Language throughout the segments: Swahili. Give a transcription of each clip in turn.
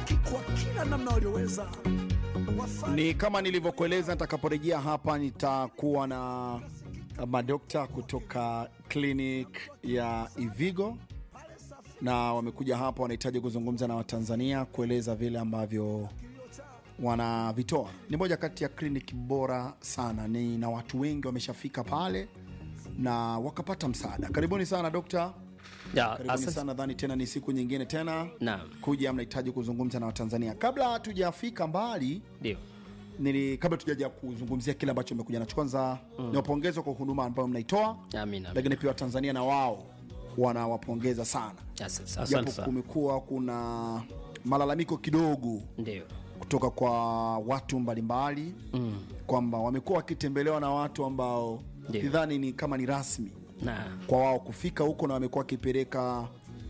haki kwa kila namna walioweza. Wafanye Ni kama nilivyokueleza, nitakaporejea hapa nitakuwa na madokta kutoka clinic ya Ivigo na wamekuja hapa, wanahitaji kuzungumza na Watanzania kueleza vile ambavyo wanavitoa. Ni moja kati ya kliniki bora sana, ni na watu wengi wameshafika pale na wakapata msaada. Karibuni sana dokta, Ya, karibuni asante. sana. Nadhani tena ni siku nyingine tena Naam, kuja, mnahitaji kuzungumza na Watanzania. Kabla hatujafika mbali ndio. nili kabla tujaja kuzungumzia kile ambacho umekuja nacho, kwanza mm. niwapongeze kwa huduma ambayo mnaitoa, Amina. lakini pia Watanzania na wao wanawapongeza sana, Asante asante japo sana. kumekuwa kuna malalamiko kidogo Ndio. kutoka kwa watu mbalimbali mm. kwamba wamekuwa wakitembelewa na watu ambao Ndio. sidhani ni kama ni rasmi Na kwa wao kufika huko, na wamekuwa wakipeleka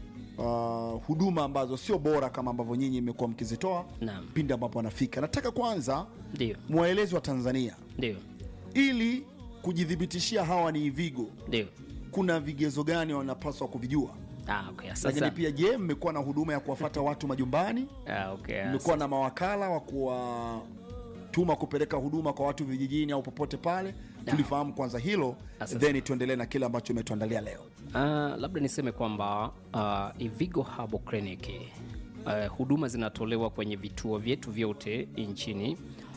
uh, huduma ambazo sio bora kama ambavyo nyinyi mmekuwa mkizitoa Naam. pindi ambapo wanafika. Nataka kwanza ndio. mwaelezi wa Tanzania Ndio. ili kujithibitishia hawa ni Ivigo, Ndio. kuna vigezo gani wanapaswa kuvijua? Ah, okay. Asante. Lakini sana. pia je, mmekuwa na huduma ya kuwafata watu majumbani? Ah, okay. Mmekuwa na mawakala wa kuwatuma kupeleka huduma kwa watu vijijini au popote pale? Tulifahamu kwanza hilo, Asante. then tuendelee na kile ambacho umetuandalia leo. Uh, labda niseme kwamba uh, Ivigo Herbal Clinic uh, huduma zinatolewa kwenye vituo vyetu vyote nchini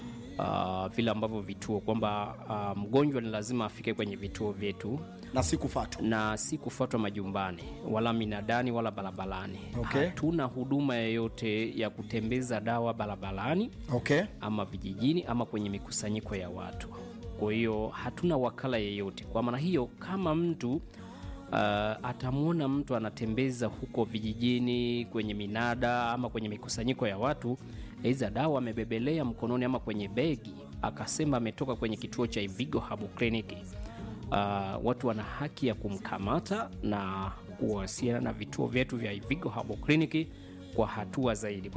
uh, vile ambavyo vituo kwamba uh, mgonjwa ni lazima afike kwenye vituo vyetu na si kufatwa. na si kufuatwa majumbani wala minadani wala barabarani. Okay. Hatuna huduma yoyote ya kutembeza dawa barabarani Okay, ama vijijini ama kwenye mikusanyiko ya watu. Kwa hiyo hatuna wakala yeyote. Kwa maana hiyo, kama mtu uh, atamwona mtu anatembeza huko vijijini kwenye minada ama kwenye mikusanyiko ya watu, aidha dawa amebebelea mkononi ama kwenye begi, akasema ametoka kwenye kituo cha Ivigo Herbal Clinic, uh, watu wana haki ya kumkamata na kuwasiliana na vituo vyetu vya Ivigo Herbal Clinic kwa hatua zaidi.